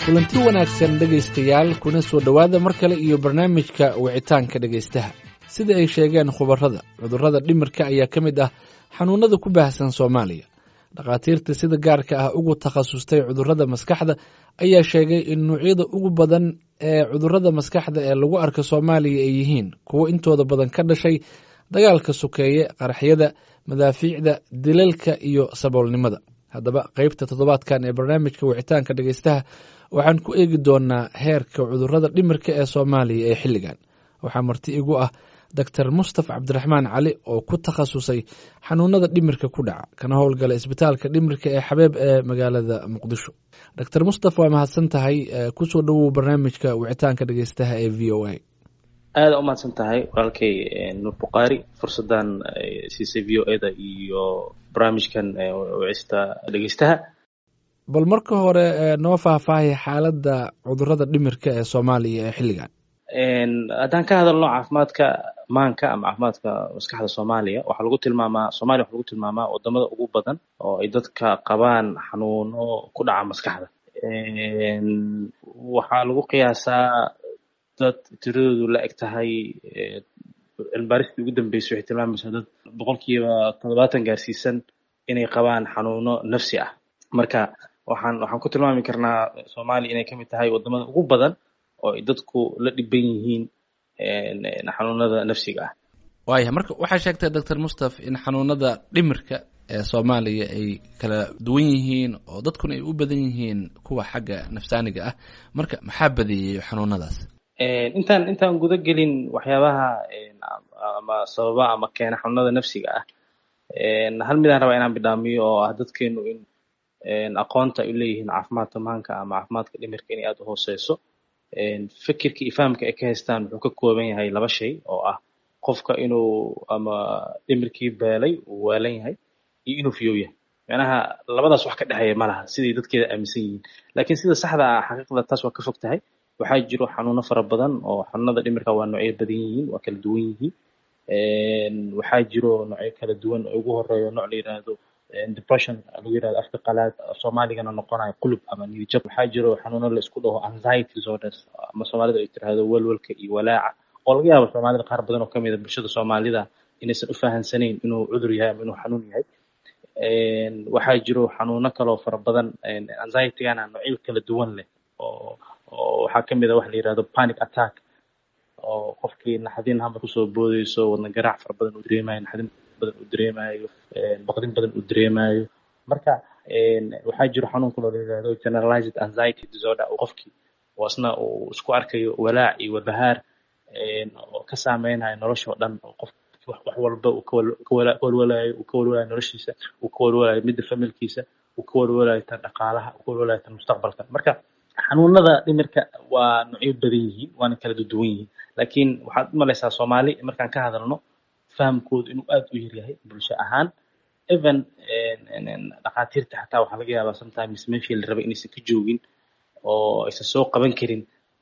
kulanti wanaagsan dhegaystayaal kuna soo dhowaada mar kale iyo barnaamijka wicitaanka dhegaystaha sida ay sheegeen khubarrada cudurrada dhimirka ayaa ka mid ah xanuunnada ku baahsan soomaaliya dhakhaatiirta sida gaarka ah ugu takhasustay cudurrada maskaxda ayaa sheegay in nuucyada ugu badan ee cudurrada maskaxda ee lagu arka soomaaliya ay yihiin kuwo intooda badan ka dhashay dagaalka sokeeye qaraxyada madaafiicda dilalka iyo saboolnimada haddaba qeybta toddobaadkan ee barnaamijka wicitaanka dhegaystaha waxaan ku eegi doonaa heerka cudurrada dhimirka ee soomaaliya ee xilligan waxaa marti igu ah doctor mustaf cabdiraxmaan cali oo ku takhasusay xanuunada dhimirka ku dhaca kana howlgala isbitaalka dhimirka ee xabeeb ee magaalada muqdisho doctor mustaf waa mahadsan tahay kusoo dhowow barnaamijka wicitaanka dhegeystaha ee v o a aada u mahadsan tahay walaalkay nuur bukhaari fursadan siisay v o eda iyo barnaamijkan wicista dhegeystaha bal marka hore noo faahfaahay xaaladda cudurrada dhimirka ee soomaaliya ee xilligan haddaan ka hadalno caafimaadka maanka ama caafimaadka maskaxda soomaaliya waxaa lagu tilmaamaa soomaliya waxaa lagu tilmaamaa wadamada ugu badan oo ay dadka qabaan xanuuno ku dhaca maskaxda waxaa lagu qiyaasaa dad tiradoodu la eg tahay cilmibaaristii ugu dambeysay waxay tilmaamaysaa dad boqolkiiba toddobaatan gaarsiisan inay qabaan xanuuno nafsi ah marka waxaan waxaan ku tilmaami karnaa soomaaliya inay kamid tahay wadamada ugu badan oo ay dadku la dhiban yihiin xanuunada nafsiga ah waaya marka waxaa sheegtay doctor mustaf in xanuunada dhimirka ee soomaaliya ay kala duwan yihiin oo dadkuna ay u badan yihiin kuwa xagga nafsaaniga ah marka maxaa badeeyey xanuunadaas intaan intaan guda gelin waxyaabaha ama sababa ama keena xanuunada nafsiga ah hal midaan rabaa inaan bidhaamiyo oo ah dadkeenu in aqoonta ay uleeyihiin caafimaadka maanka ama caafimaadka dhimirka inay aada u hooseyso fikirka iyo fahamka ay ka haystaan wuxuu ka kooban yahay laba shay oo ah qofka inuu ama dhimirkii beelay uu waalan yahay iyo inuu fiyow yahay macnaha labadaas wax ka dhexeeya ma laha siday dadkeeda aaminsan yihiin laakiin sida saxda ah xaqiiqda taas waa ka fog tahay waxaa jiro xanuuno fara badan oo xanuunada dhimirka waa noocyo badan yihiin waa kala duwan yihiin waxaa jiro noocyo kala duwan oo ugu horeeyo nooc la yiraahdo depression lagu yirahdo afka qalaad soomaaligana noqonayo qulub ama niyadjab waxaa jiro xanuuno la isku dhaho anxiety disorders ama soomaalida ay tiraahdo welwelka iyo walaaca oo laga yaabo soomaalida qaar badan oo kamid a bulshada soomaalida inaysan u fahansanayn inuu cudur yahay ama inuu xanuun yahay waxaa jiro xanuuno kaloo fara badan anxietygana noocyo kala duwan leh oo oo waxaa kamid a waxa la yirahdo panic attack oo qofkii naxdin hamar kusoo boodeyso wadna garaac fara badan uu dareemayo naxdin badan uu dareemayo baqdin badan uu dareemayo marka waxaa jiro xanuun kaloo la yirahdo generalized anxiety disorder oo qofkii oo isna uu isku arkayo walaac iyo walbahaar oo ka saameynayo nolosha oo dhan oo qof wax walba uu kawalwalayo uu ka walwalayo noloshiisa uu ka walwalayo midda familkiisa uu ka walwalayo tan dhaqaalaha uu ka walwalayo tan mustaqbalka marka xanuunada dhimirka waa noocyo badan yihiin waana kala duwan yihiin laakiin waxaad u malaysaa soomaali markaan ka hadalno fahamkoodu inuu aada u yaryahay bulsho ahaan even dhakhaatiirta xataa waxaa laga yaabaa sometimes meeshii la rabay inaysan ka joogin oo aysan soo qaban karin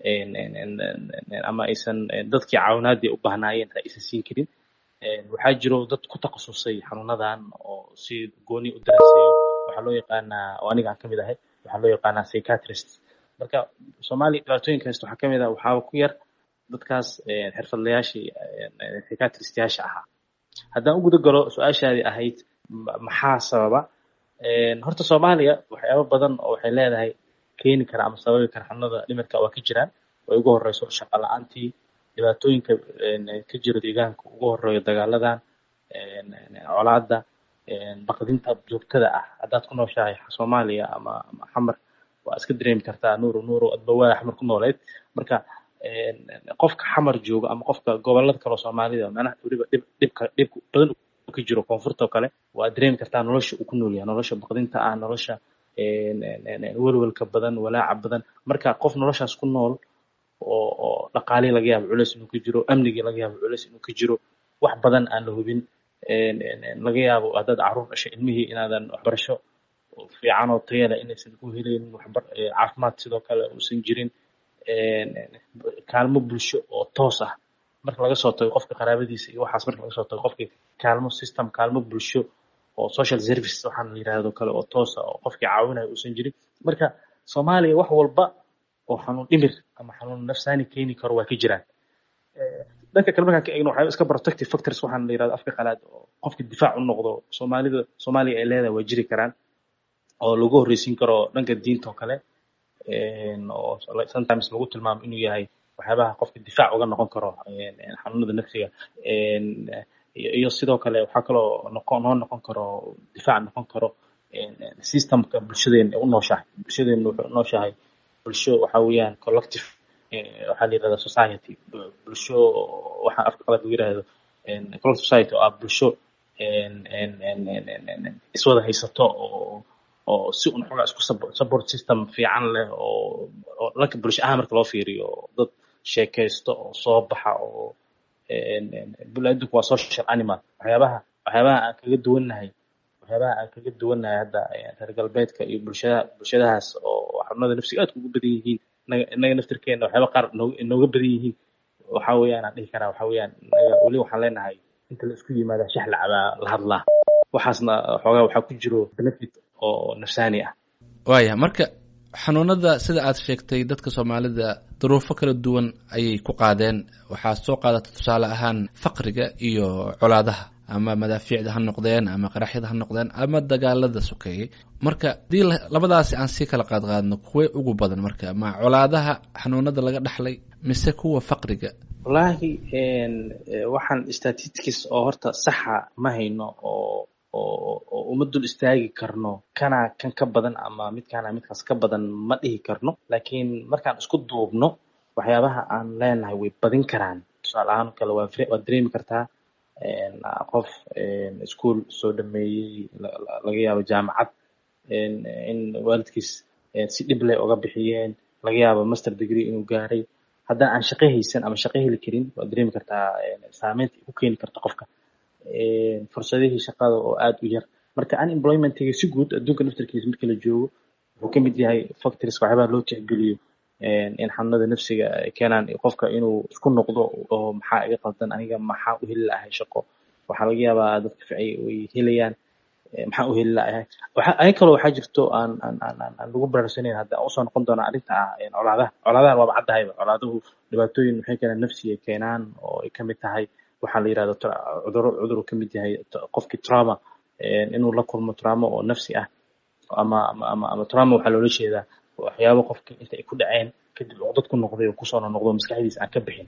ama aysan dadkii caawinaadii u bahnaayeen aysan siin karin waxaa jiro dad ku takhasusay xanuunadan oo si gooni u daraaseeyo waxaa loo yaqaanaa oo aniga aan kamid ahay waxaa loo yaqaanaa psychiatrist marka soomaaliya dhibaatooyinka haysta waxaa kamid ah waxaaba ku yar dadkaas xirfadlayaashii psychiatristiyaasha ahaa haddaan u guda galo su-aashaadii ahayd maxaa sababa horta soomaaliya waxyaabo badan oo waxay leedahay keeni kara ama sababi kara xanuunada dhimirka waa ka jiraan way ugu horeyso shaqo la-aantii dhibaatooyinka ka jira deegaanka ugu horeeyo dagaaladan colaada baqdinta joogtada ah haddaad ku nooshahay soomaaliya ama ama xamar waa iska dareemi kartaa nuuro nuuro adba waa xamar ku nooleed marka qofka xamar jooga ama qofka gobolada kaleo soomaalida macnaha weliba dhib dhibka dhib badan ka jiro koonfurta oo kale waa dareemi kartaa nolosha uu ku nool yahay nolosha baqdinta ah nolosha welwelka badan walaaca badan marka qof noloshaas ku nool oo oo dhaqaalihii laga yaabo culeys inuu ka jiro amnigii laga yaabo culeys inuu ka jiro wax badan aan la hubin laga yaabo haddaad caruur dhashay ilmihii inaadan waxbarasho fiican oo tayo leh inaysan ku helaynin waxbar caafimaad sidoo kale uusan jirin kaalmo bulsho oo toos ah marka laga soo tago qofka qaraabadiisa iyo waxaas marka laga soo tago qofkii kaalmo system kaalmo bulsho oo social service waxaan la yidhaahdo kale oo toosa oo qofkii caawinayo uusan jirin marka soomaaliya wax walba oo xanuun dhimir ama xanuun nafsaani keeni karo waa ka jiraan dhanka kale markaan ka eegno waxyaaba iska protective factors waxaan la yirahdo afka qalaad oo qofka difaac u noqdo soomaalida soomaaliya ay leedahay waa jiri karaan oo lagu horreysiin karo dhanka diinta oo kale oo sometimes lagu tilmaamo inuu yahay waxyaabaha qofka difaac uga noqon karo xanuunada nafsiga iyo sidoo kale waxaa kaloo noqon noo noqon karo difaac noqon karo systemka bulshadeena u nooshahay bulshadeena wuxuu nooshahay bulsho waxa weeyaan collective waxaa la yirahdaa society bulsho waxa afka qalad lagu yirahdo collective society oo ah bulsho iswada haysato oo oo si un xogaa isku support system fiican leh oo oo dhanka bulsho ahaan marka loo fiiriyo dad sheekaysto oo soo baxa oo bulaadinku waa social animal waxyaabaha waxyaabaha aan kaga duwannahay waxyaabaha aan kaga duwannahay hadda reer galbeedka iyo bulshada bulshadahaas oo xarunada nafsiga aadka ugu badan yihiin innaga naftirkeena waxyaaba qaar inooga badan yihiin waxa weeyaan aan dhihi karaa waxa weeyaan weli waxaan leenahay inta la isku yimaada shax lacabaa la hadlaa waxaasna xoogaa waxaa ku jiro benefit oo nafsaani ah waaya marka xanuunada sida aad sheegtay dadka soomaalida duruufo kala duwan ayay ku qaadeen waxaa soo qaadata tusaale ahaan faqriga iyo colaadaha ama madaafiicda ha noqdeen ama qaraxyada ha noqdeen ama dagaalada sokeeyey marka haddii labadaasi aan sii kala qaadqaadno kuwee ugu badan marka ma colaadaha xanuunada laga dhaxlay mise kuwa faqriga wallaahi waxaan statistics oo horta saxa ma hayno oo oo uma dul istaagi karno kana kan ka badan ama midkaana midkaas ka badan ma dhihi karno laakiin markaan isku duubno waxyaabaha aan leenahay way badin karaan tusaale ahaan kale waa waad dareemi kartaa qof ischool soo dhameeyey laga yaabo jaamacad in waalidkiis si dhib leh uga bixiyeen laga yaabo master degree inuu gaaray haddana aan shaqo haysan ama shaqo heli karin waad dareemi kartaa saameynta ku keeni karta qofka fursadihii shaqada oo aad u yar marka unemploymentiga si guud adduunka naftarkiisa marka la joogo wuxuu ka mid yahay factories waxyaabaha loo tixgeliyo in xanuunada nafsiga ay keenaan qofka inuu isku noqdo oo maxaa iga qaldan aniga maxaa u heli lahay shaqo waxaa laga yaabaa dadka ficay way helayaan maxaa u heli lahay aya kaloo waxaa jirto aan aan aan aan lagu baraarsanayn hadda aan usoo noqon doonaa arrinta ah colaadaha colaadahan waaba caddahayba colaaduhu dhibaatooyin waxay keenaan nafsiga keenaan oo ay kamid tahay waxaa la yirahdo cuduro cudur uu ka mid yahay qofkii trauma inuu la kulmo trauma oo nafsi ah ama ama ama ama trauma waxaa loola jeedaa waxyaabo qofka inta ay ku dhaceen kadib cudad ku noqday oo kusoo noqdo maskaxdiisa aan ka bixin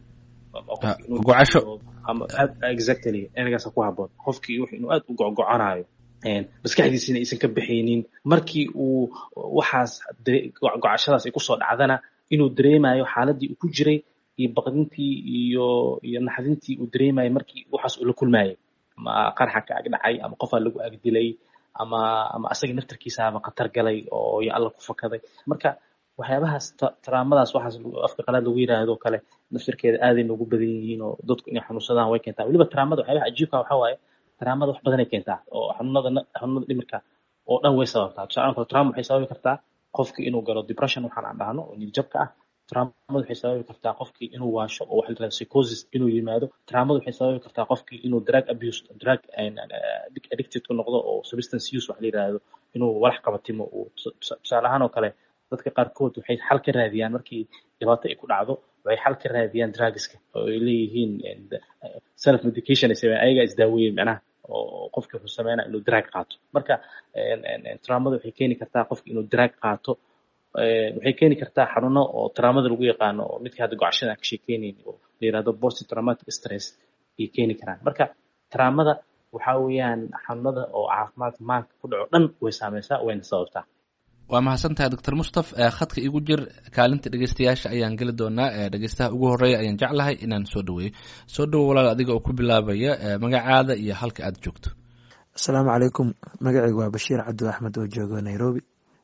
gocasho ama exactly ergaasa ku haboon qofkii inuu aad u gogoconayo maskaxdiisina aysan ka bixaynin markii uu waxaas gocashadaas ay kusoo dhacdana inuu dareemayo xaaladii uu ku jiray iyo baqdintii iyo iyo naxdintii uu dareemayay markii waxaas uu la kulmayay ama qarxa ka ag dhacay ama qofaa lagu ag dilay ama ama asaga naftarkiisaaba khatar galay oo yo alla ku fakaday marka waxyaabahaas taraamadaas waxaas afka qalaad lagu yiraahdo kale naftarkeeda aaday noogu badan yihiin oo dadku inay xanuunsadaan way keentaa weliba taraamada waxyaabaha cajiibka waxaa waaye taraamada wax badanay keentaa oo xanuunada xanuunada dhimirka oo dhan way sababtaa tusaale kale taraama waxay sababi kartaa qofki inuu galo depression waxaan aan dhahno oo niyadjabka ah taraamadu waxay sababi kartaa qofkii inuu waasho oo waxa la yirahdo psychosis inuu yimaado taraamadu waxay sababi kartaa qofkii inuu drug abuse drug addicted ku noqdo oo substance use waxa la yirahdo inuu walax qabatimo uu tusaale ahaan oo kale dadka qaarkood waxay xal ka raadiyaan markii dhibaato ay ku dhacdo waxay xal ka raadiyaan drugska oo ay leeyihiin self medication ay sameeyaan ayagaa isdaaweeyeen macnaha oo qofki wuxuu sameynaa inuu drug qaato marka taraamadu waxay keeni kartaa qofki inuu drug qaato waxay keeni kartaa xanuuno oo taraamada lagu yaqaano oo midka hadda gocashada aan ka sheekeynayn oo la yirahdo post traumatic stress ayay keeni karaan marka taraamada waxa weeyaan xanuunada oo caafimaadka maanka ku dhaco dhan way saameysaa wayna sababtaa waa mahadsantahay doctor mustaf khadka igu jir kaalinta dhegeystayaasha ayaan geli doonaa dhegeystaha ugu horeeya ayaan jeclahay inaan soo dhaweeyo soo dhawo walaal adiga oo ku bilaabaya magacaada iyo halka aad joogto asalaamu calaykum magacaygu waa bashiir cabdi axmed oo joogo nairobi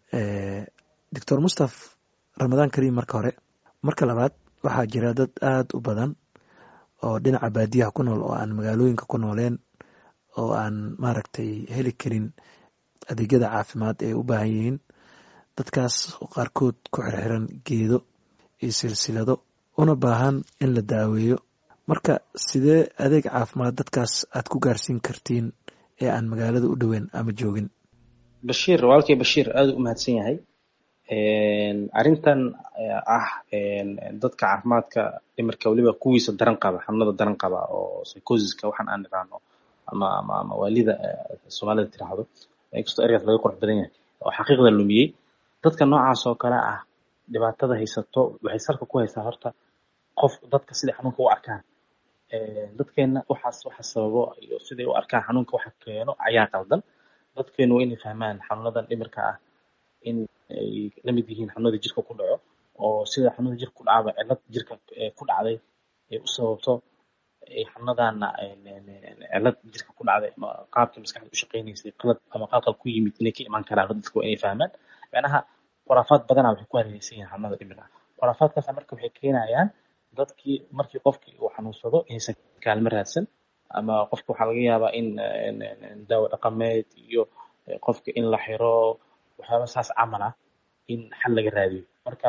doctor mustaf ramadaan kariim marka hore marka labaad waxaa jira dad aada u badan oo dhinaca baadiyaha ku nool oo aan magaalooyinka ku nooleen oo aan maaragtay heli karin adeegyada caafimaad ee u baahan yihiin dadkaas qaarkood ku xirxiran geedo iyo silsilado una baahan in la daaweeyo marka sidee adeeg caafimaad dadkaas aad ku gaarsiin kartiin ee aan magaalada u dhoweyn ama joogin bashiir walaalkay bashiir aada u mahadsan yahay arrintan ah dadka caafimaadka dhimirka weliba kuwiisa daran qaba xanuunada daran qaba oo psychosiska waxaan aan niraano ama ama ama waalida soomaalida tiraahdo inkastoo ergaas laga qurux badan yahay oo xaqiiqda lumiyey dadka noocaas oo kale ah dhibaatada haysato waxay salka ku haysaa horta qof dadka siday xanuunka u arkaan dadkeena waxaas waxa sababo iyo siday u arkaan xanuunka waxa keeno ayaa qaldan dadkeenu waa inay fahmaan xanuunadan dhimirka ah in ay la mid yihiin xanuunada jirka ku dhaco oo sida xanuunada jirka ku dhacaba cillad jirka ku dhacday ay u sababto xanuunadana cillad jirka ku dhacday ama qaabkii maskaxda u shaqaynaysay qalad ama qalqal ku yimid inay ka imaan karaan dadka waa inay fahmaan macnaha khuraafaad badanaa waxay ku hareeraysan yihiin xanuunada dhimirka khuraafaadkaas marka waxay keenayaan dadkii markii qofkii uu xanuunsado inaysan kaalmo raadsan ama qofka waxaa laga yaabaa in daawo dhaqameed iyo qofka in la xiro waxyaaba saas camal ah in xal laga raadiyo marka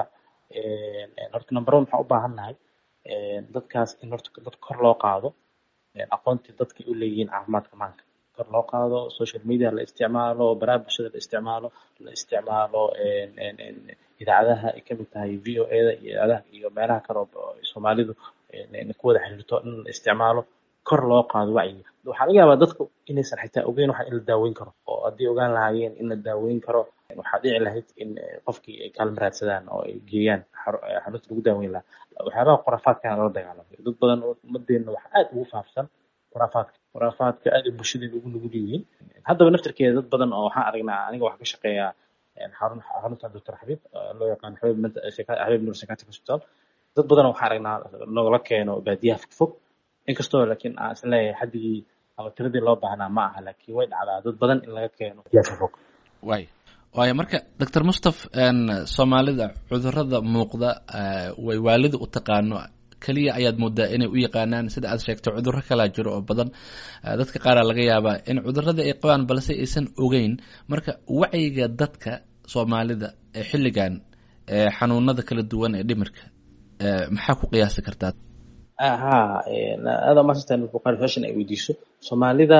horta number one waxaan u baahannahay dadkaas in horta dad kor loo qaado aqoontii dadkay u leeyihiin caafimaadka maanka kor loo qaado social media la isticmaalo baraha bulshada la isticmaalo la isticmaalo idaacadaha ay kamid tahay v o eda iyo idaacadaha iyo meelaha kale oo soomaalidu ku wada xiriirto in la isticmaalo kor loo qaado wacyiga waxaa laga yaabaa dadku inaysan xitaa ogeyn waxa in la daaweyn karo oo haddii ogaan lahaayeen in la daaweyn karo waxaa dhici lahayd in qofkii ay kaalmo raadsadaan oo ay geeyaan xarunta lagu daaweyn lahaa waxyaabaha khuraafaadkana lala dagaalamay dad badan oo ummadeenna waxa aad ugu faafsan khuraafaadka khuraafaadka aad ay bulshadeeda ugu nugul yihiin haddaba naftirkeeda dad badan oo waxaan aragnaa aniga waxaa ka shaqeeyaa xarun xarunta doctor xabiib loo yaqaan xabiib xabiib nur psychiatric hospital dad badan waxaan aragnaa nogala keeno baadiyaha fogfog inkastoo laakiin aan isla leeyahay xaddigii ama tiradii loo baahnaa ma aha laakiin way dhacdaa dad badan in laga keeno baadiyaha fogfog waay waayo marka doctor mustaf soomaalida cudurada muuqda way waalida u taqaano keliya ayaad moodaa inay u yaqaanaan sida aad sheegtay cudurro kalaa jiro oo badan dadka qaaraa laga yaabaa in cudurada ay qabaan balse aysan ogeyn marka wacyiga dadka soomaalida ee xilligan xanuunada kala duwan ee dhimirka maxaa ku qiyaasi kartaa ha aada maasatan buqaari fashion ay weydiiso soomaalida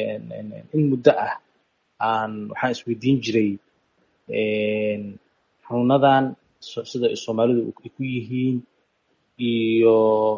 in muddo ah aan waxaan isweydiin jiray xanuunadan sida soomaalidu ay ku yihiin iyo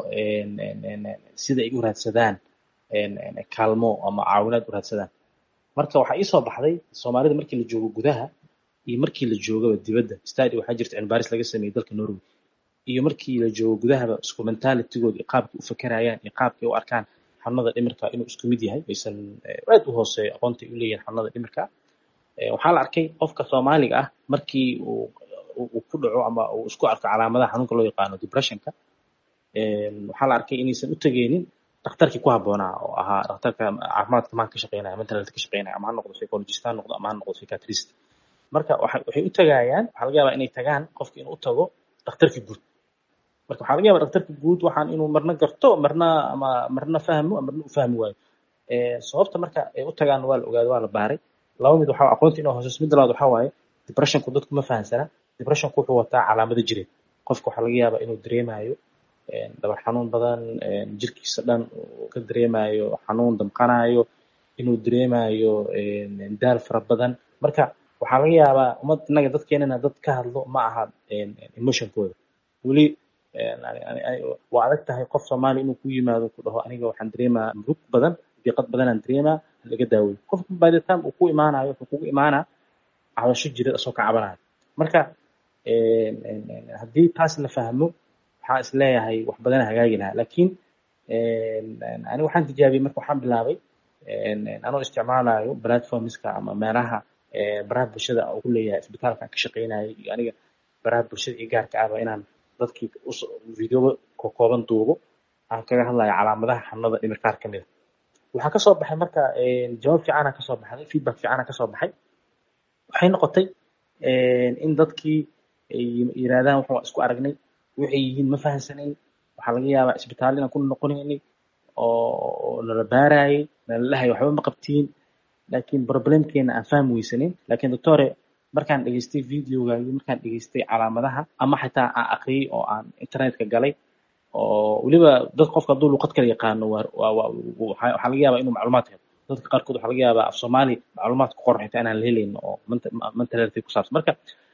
sida ay u raadsadaan kaalmo ama caawinaad u raadsadaan marka waxaa ii soo baxday soomaalida markii la joogo gudaha iyo markii la joogaba dibadda stadi waxaa jirta cilmibaaris laga sameeyey dalka norway iyo markii la joogo gudahaba isku mentalitigooda iyo qaabkay u fakerayaan iyo qaabkay u arkaan xanuunada dhimirka inuu isku mid yahay aysan aad u hooseeyo aqoontay u leeyihin xanuunada dhimirka waxaa la arkay qofka soomaaliga ah markii uu uu ku dhaco ama uu isku arko calaamadaha xanuunka loo yaqaano depressionka waxaa la arkay inaysan u tegeynin dhakhtarkii ku habboonaa oo ahaa dhakhtarka caafimaadka maan ka shaqeynaya mental health ka shaqeynaya ama ha noqdo psychologist ha noqdo ama ha noqdo psychiatrist marka waxay u tagayaan waxaa laga yaabaa inay tagaan qofka inuu u tago dhakhtarka guud marka waxaa laga yaabaa dhakhtarka guud waxaan inuu marna garto marna ama marna fahmo marna u fahmi waayo sababta marka ay u tagaan waa la ogaado waa la baaray laba mid waxaa aqoonta inuu hooseyso mid labaad waxaa waaye depressionku dadku ma fahansana depressionku wuxuu wataa calaamado jireed qofka waxaa laga yaabaa inuu dareemayo dhabar xanuun badan jirkiisa dhan uu ka dareemayo xanuun damqanayo inuu dareemayo daal fara badan marka waxaa laga yaabaa ummad innaga dadkeenana dad ka hadlo ma aha emotionkooda weli waa adag tahay qof soomaali inuu ku yimaado ku dhaho aniga waxaan dareemaa murug badan diiqad badanaan dareemaa laga daaweyo qofka by the time uu ku imaanayo wuxuu kugu imaanaa cabasho jireed asoo ka cabanayo marka haddii taas la fahmo waxaa is leeyahay wax badana hagaagi lahaa laakiin aniga waxaan tijaabiyey marka waxaan bilaabay anoo isticmaalayo platformska ama meelaha baraha bulshada uu ku leeyahay isbitaalkan ka shaqeynayay iyo aniga baraha bulshada iyo gaarka ahba inaan dadkii videoba kooban duubo aan kaga hadlayo calaamadaha xanuunada dhimir qaar ka mida waxaa kasoo baxay marka jawaab fiicana kasoo baxday feedback fiicana kasoo baxay waxay noqotay in dadkii ay yiraahdaan waxaan isku aragnay waxay yihiin ma fahansanayn waxaa laga yaabaa isbitaal inaan ku noqonaynay oo nala baarayay nala dhahay waxba ma qabtiin laakiin problemkeena aan fahmi weysanayn laakiin doctore markaan dhegeystay videogaagi markaan dhegeystay calaamadaha ama xitaa aan aqriyey oo aan internetka galay oo weliba dad qofka hadduu luqad kala yaqaano waxaa laga yaabaa inuu macluumaad helo dadka qaarkood waxaa laga yaabaa af soomaali macluumaad ku qoran xitaa inaan la helayn oo mental health ku saabsan marka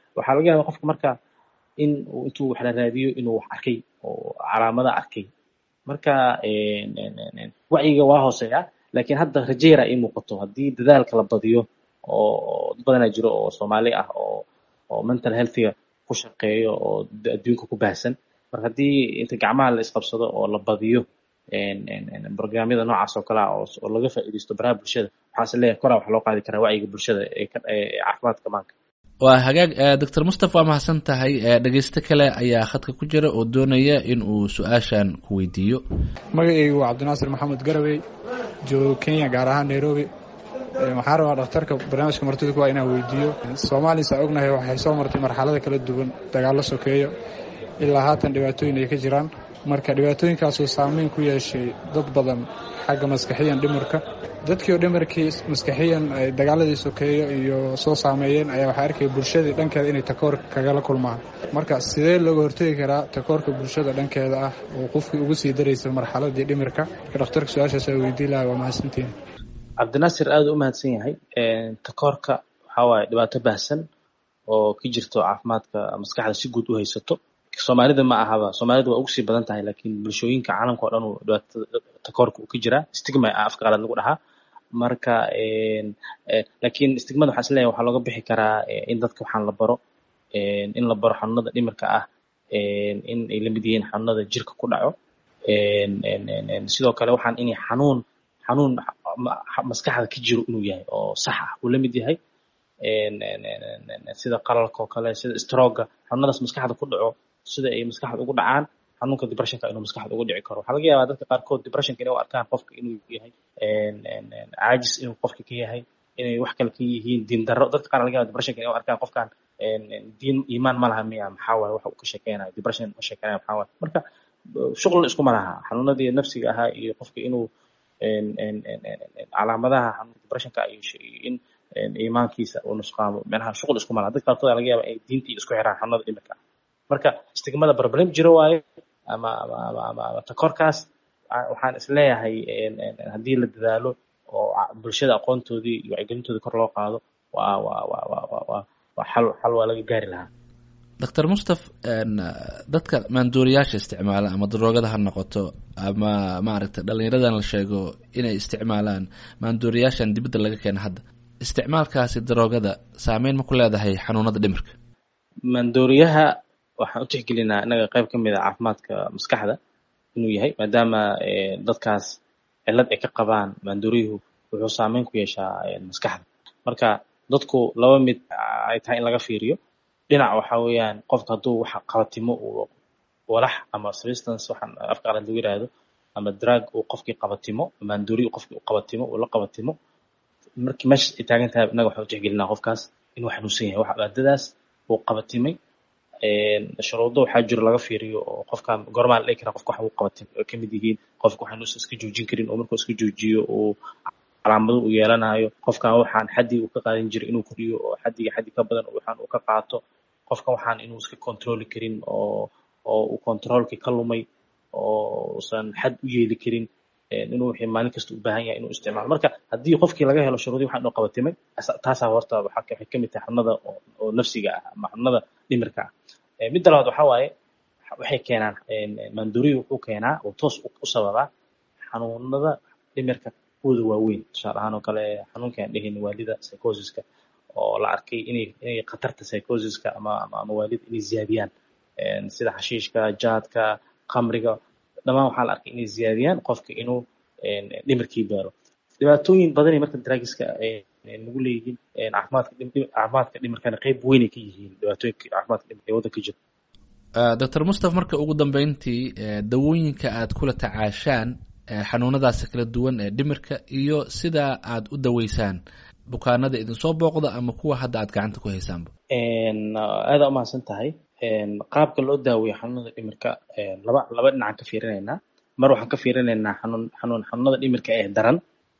waxaa laga yaabaa qofka marka in uu intuu wax la raadiyo inuu wax arkay oo calaamada arkay marka wacyiga waa hooseeya laakiin hadda rajeyra ii muuqato haddii dadaalka la badiyo oo dad badanaa jiro oo soomaali ah oo oo mental healthiga ku shaqeeyo oo adduunka ku baahsan marka haddii inta gacmaha la isqabsado oo la badiyo barnaamyada noocaas oo kale ah oo laga faa'iidaysto baraha bulshada waxaase leeyahay koraa wax loo qaadi karaa wacyiga bulshada ee caafimaadka maanka waa hagaag doctor mustapha waa mahadsan tahay dhegeysto kale ayaa khadka ku jira oo doonaya in uu su-aashan ku weydiiyo magacaygu waa cabdinaasir maxamed garawey joogo kenya gaar ahaan nairobi waxaan rabaa dhakhtarka barnaamijka martida kuwaa inaan weydiiyo soomaaliya saa ognahay waxay soo martay marxalada kala duwan dagaallo sokeeyo ilaa haatan dhibaatooyin ay ka jiraan marka dhibaatooyinkaasoo saameyn ku yeeshay dad badan xagga maskaxiyan dhimirka dadkii oo dhimirkii maskaxiyan ay dagaaladii sokeeyo iyo soo saameeyeen ayaa waxaa arkaya bulshadii dhankeeda inay takoor kagala kulmaan marka sidee looga hortegi karaa takoorka bulshada dhankeeda ah oo qofkii ugu sii daraysa marxaladii dhimirka marka dhakhtarka su-aashaas aa weydiin laha waa mahadsantihin cabdinaasir aada u mahadsan yahay takoorka waxaa waaye dhibaato baahsan oo ka jirto caafimaadka maskaxda si guud u haysato soomaalida ma ahaba soomaalida waa ugu sii badan tahay laakiin bulshooyinka caalamka o dhan uu dhibaatada takoorka uu ka jiraa stigma ah afka qalaad lagu dhahaa marka laakiin stigmada waxaa is leeyahay waxaa looga bixi karaa in dadka waxaan la baro in la baro xanuunada dhimirka ah in ay la mid yihiin xanuunada jirka ku dhaco sidoo kale waxaan inay xanuun xanuun maskaxda ka jiro inuu yahay oo sax ah uu la mid yahay sida qalalka oo kale sida stroga xanuunadaas maskaxda ku dhaco sida ay maskaxda ugu dhacaan xanuunka depressionka inuu maskaxda ugu dhici karo waxaa laga yaabaa dadka qaarkood depressionka inay u arkaan qofka inuu yahay caajis inuu qofka ka yahay inay wax kale ka yihiin diin darro dadka qaar laga yaaba depressionka inay u arkaan qofkan diin iimaan ma laha miya maxaa waaye waxa uu ka sheekeynayo depression ma sheekeynaya maxaa waaye marka shuql iskuma laha xanuunadii nafsiga ahaa iyo qofka inuu calaamadaha xanuunka depressionka iyo in iimaankiisa uu nusqaamo micnaha shuqul iskuma laha dadka qaarkood laga yaaba inay diintii isku xiraan xanuunada dhimirka marka istigmada problem jiro waaye ama ama ama ama ama takoorkaas waxaan isleeyahay haddii la dadaalo oo bulshada aqoontoodii iyo wacyigelintoodii kor loo qaado waa waa waa waa waa waa waa xal xal waa laga gaari lahaa doctor mustaf dadka maanduuriyaasha isticmaala ama daroogada ha noqoto ama maaragtay dhalinyaradan la sheego inay isticmaalaan maanduuriyaashan dibadda laga keena hadda isticmaalkaasi daroogada saameyn ma ku leedahay xanuunada dhimirka maandooriyaha waxaan u tixgelinaa innaga qayb ka mid a caafimaadka maskaxda inuu yahay maadaama dadkaas cillad ay ka qabaan maandooriyuhu wuxuu saameyn ku yeeshaa maskaxda marka dadku laba mid ay tahay in laga fiiriyo dhinac waxa weeyaan qofka hadduu waxa qabatimo uu walax ama substance waxaan afka qalad lagu yiraahdo ama drug uu qofkii qabatimo maandooriy uu qofkii u qabatimo uu la qabatimo markii meesha ay taagan tahay innaga waxaan u tixgelinaa qofkaas inuu xanuunsan yahay waxa maadadaas uu qabatimay shuruudo waxaa jiro laga fiiriyo oo qofkan goormaa la dhihi karaa qofka waxa uu qabatimay oo kamid yihiin qofka waxaan uusan iska joojin karin oo markuu iska joojiyo uu calaamado uu yeelanayo qofkan waxaan xaddii uu ka qaadan jiray inuu koriyo oo xaddiga xaddi ka badan waxaan uu ka qaato qofkan waxaan inuu iska controli karin oo oo uu controlkii ka lumay oo usan xad u yeeli karin inuu wixii maalin kasta u baahan yahay inuu isticmaalo marka haddii qofkii laga helo shuruudii waxaan inuu qabatimay taasaa horta waxay ka mid tahay xanuunada oo nafsiga ah ama xanuunada dhimirka ah midda labaad waxaa waaye waxay keenaan maandooriyu wuxuu keenaa oo toos u sababaa xanuunada dhimirka kuwooda waaweyn tusaale ahaan oo kale xanuunkaan dhehin waalida psychosiska oo la arkay inay inay khatarta psychosiska ama ama waalida inay ziyaadiyaan sida xashiishka jaadka khamriga dhammaan waxaa la arkay inay ziyaadiyaan qofka inuu dhimirkii beero dhibaatooyin badanay marka draagiska nagu leeyihiin caafimaadka caafimaadka dhimirkana qayb weynay ka yihiin dhibaatooyinka caafimaadka dhimirka ee waddanka jira doctor mustaf marka ugu dambeyntii dawooyinka aad kula tacaashaan xanuunadaasi kala duwan ee dhimirka iyo sida aad u daweysaan bukaanada idinsoo booqda ama kuwa hadda aad gacanta ku haysaanba aada umahadsan tahay qaabka loo daaweeyo xanuunada dhimirka laba laba dhinacaan ka fiirinaynaa mar waxaan ka fiirinaynaa xanuun xanuun xanuunada dhimirka ee daran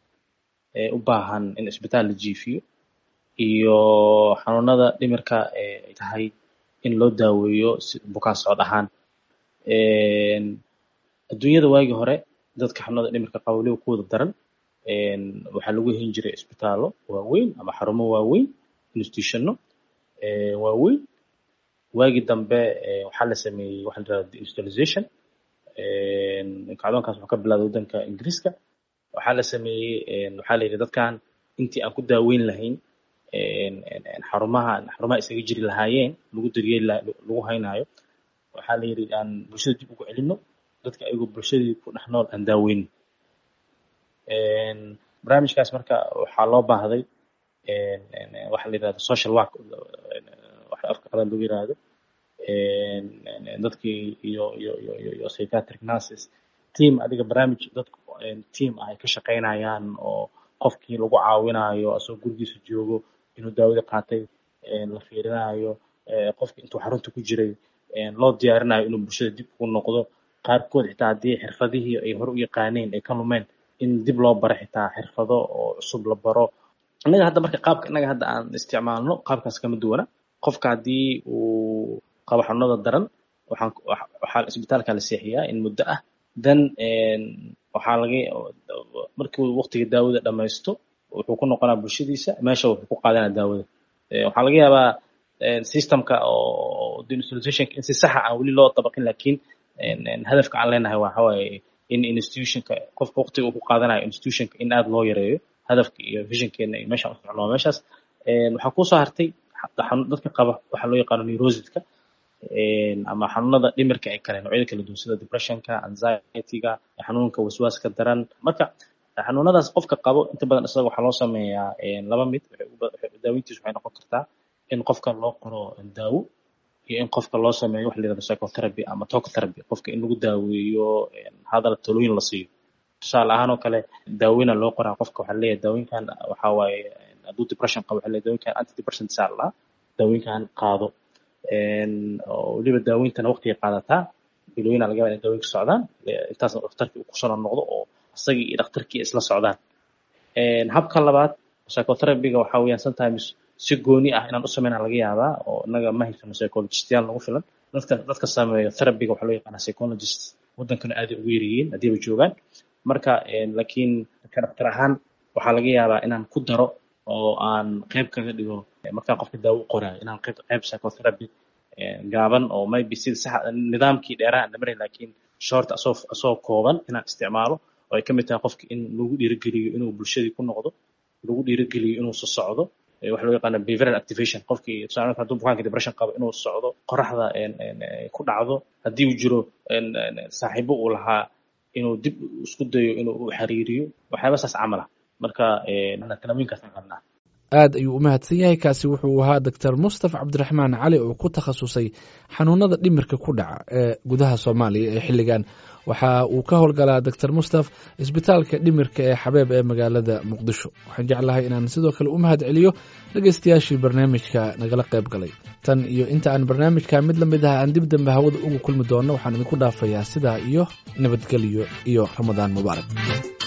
ee u baahan in isbitaal la jiifiyo iyo xanuunada dhimirka ee tahay in loo daaweeyo bukaan socod ahaan adduunyada waagii hore dadka xanuunada dhimirka qaba weliba kuwada daran waxaa lagu helin jiray isbitaallo waaweyn ama xarumo waaweyn institutionno waaweyn waagii dambe waxaa la sameeyey waxa la yirahda deindustrialization kacdoonkaas wuxuu ka bilowday waddanka ingiriiska waxaa la sameeyey waxaa la yidhi dadkan intii aan ku daaweyn lahayn xarumaha xarumaha isaga jiri lahaayeen lagu daryeeli lagu haynaayo waxaa la yidhi aan bulshada dib ugu celino dadka ayagoo bulshadii ku dhex nool aan daaweynin barnaamijkaas marka waxaa loo baahday waxa la yidhahda social work waxa afka qalaad lagu yidhaahdo dadkii iyo iyo iyo iyo iyo psychiatric nurses team adiga barnaamij dadku team ah ay ka shaqaynayaan oo qofkii lagu caawinayo asagoo gurigiisa joogo inuu daawada qaatay la fiirinayo qofkii intuu xarunta ku jiray loo diyaarinayo inuu bulshada dib ugu noqdo qaarkood xitaa haddii xirfadihii ay hore u yaqaaneen ay ka lumeen in dib loo baro xitaa xirfado oo cusub la baro innaga hadda marka qaabka innaga hadda aan isticmaalno qaabkaas kama duwana qofka haddii uu qabo xanuunada daran waxaan waxaa isbitaalka la seexiyaa in muddo ah then waxaa laga markii uu waqtiga daawada dhamaysto wuxuu ku noqonaa bulshadiisa meesha wuxuu ku qaadanaa daawada waxaa laga yaabaa systemka oo deindustrializationka in si saxa aan weli loo dabaqin laakiin hadafka aan leenahay waxa waaye in institutionka qofka waqtiga uu ku qaadanayo institutionka in aad loo yareeyo hadafka iyo visionkeena iyo meeshaan u socno meeshaas waxaa kusoo hartay dadka qaba waxaa loo yaqaano neurosiska ama xanuunada dhimirka ee kale noocyada kala duwan sida depressionka anxietyga xanuunka waswaaska daran marka xanuunadaas qofka qabo inta badan isaga waxaa loo sameeyaa laba mid daaweyntiisu waxay noqon kartaa in qofka loo qoro daawo iyo in qofka loo sameeyo waxa la yirahdo psychotherapy ama talk therapy qofka in lagu daaweeyo hadal talooyin la siiyo tusaale ahaan oo kale daaweyna loo qoraa qofka waxaa leeyahay daawooyinkan waxaa waaye hadduu depression qabo waxaa leeyahay daawooyinkan antidepression saa la daawooyinkan qaado oo weliba daaweyntana waqtiga qaadataa bilooyina laga yaabaa inay daawooyinka socdaan intaasna dhakhtarkii uu kusoo noqdo oo isagii iyo dhakhtarkii isla socdaan habka labaad psychotherapyga waxaa weeyaan sometimes si gooni ah inaan u sameynaa laga yaabaa oo innaga ma haysano psychologistayaal nagu filan dadka dadka sameeyo therapyga waxaa loo yaqaanaa psychologist waddankana aaday ugu yaryihiin haddiiba joogaan marka laakiin ka dhakhtar ahaan waxaa laga yaabaa inaan ku daro oo aan qayb kaga dhigo markaan qofka daawo u qoraayo inaan qayb qayb psychotherapy gaaban oo maybe sida sax nidaamkii dheeraha aan dhamaray laakiin short asoo asoo kooban inaan isticmaalo oo ay ka mid tahay qofka in lagu dhiirigeliyo inuu bulshadii ku noqdo lagu dhiirigeliyo inuu soo socdo waxa loo yaqaana behavioral activation qofkii tusaale hadduu bukaanka depression qabo inuu socdo qoraxda ku dhacdo haddii uu jiro saaxiibo uu lahaa inuu dib isku dayo inuu u xiriiriyo waxyaaba saas camal ah marka talooyinkaas aan qabnaa aad ayuu u mahadsan yahay kaasi wuxuu ahaa doctor mustaf cabdiraxmaan cali oo ku takhasusay xanuunada dhimirka ku dhaca ee gudaha soomaaliya ee xilligan waxa uu ka howlgalaa doctor mustaf isbitaalka dhimirka ee xabeeb ee magaalada muqdisho waxaan jeclahay inaan sidoo kale u mahad celiyo dhegeystayaashii barnaamijka nagala qayb galay tan iyo inta aan barnaamijka mid la mid ah aan dib dambe hawada ugu kulmi doonno waxaan idinku dhaafayaa sidaa iyo nabadgelyo iyo ramadaan mubaarak